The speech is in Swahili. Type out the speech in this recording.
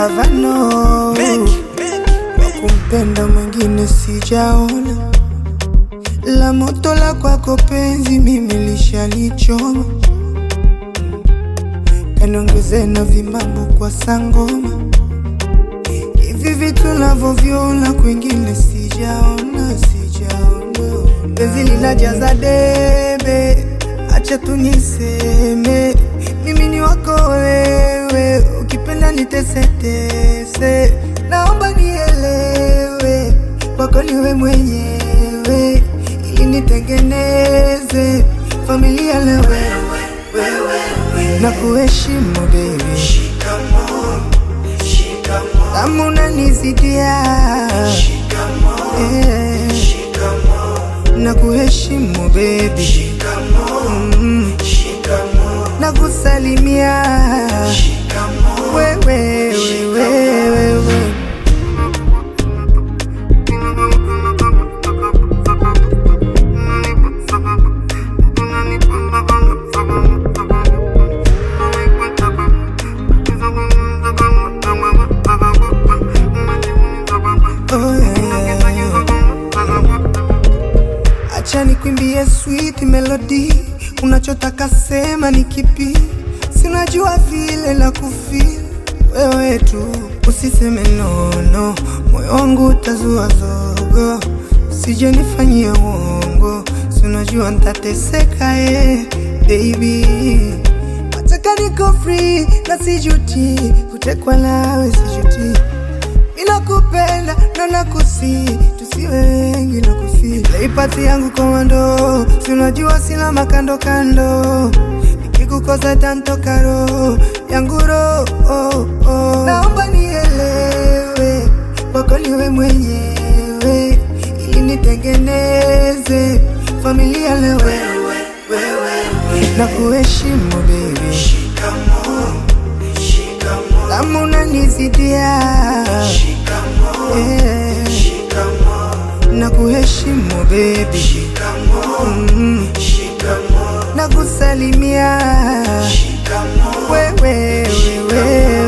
avano wa kumpenda mwingine sijaona, la moto la kwako penzi mimi lishalichoma, kaniongeze na vimambo kwa sangoma, hivi vitu navyoviona kwingine sijaona, sijaona. Penzi linajaza debe, acha tu niseme, mimi ni wako wewe, ukipenda nitesetese, naomba nielewe, wako niwe mwenyewe, ili nitengeneze familia na wewe, na kuheshimu baby, kama unanizidia eh, na kuheshimu baby, mm, na kusalimia wewe, wewe, wewe. Oh, yeah, yeah. Acha nikwimbie sweet melody, unachotaka sema ni kipi? Sinajua vile la kufeel wewe tu, usiseme nono, moyo wangu utazua zogo, sije nifanyie uongo, sinajua ntateseka eh, baby Nataka niko free na sijuti, kutekwa nawe sijuti Ninakupenda na nakusi, tusiwe wengi na kusi. Leipati yangu komando, si unajua sina makando kando. Nikikukosa tantoka roho yangu roho oh, oh. Naomba nielewe, wako niwe mwenyewe, ili nitengeneze familia na wewe, na kuheshimu baby, kama unanizidia eh, na kuheshimu baby, mm, na kusalimia wewe, wewe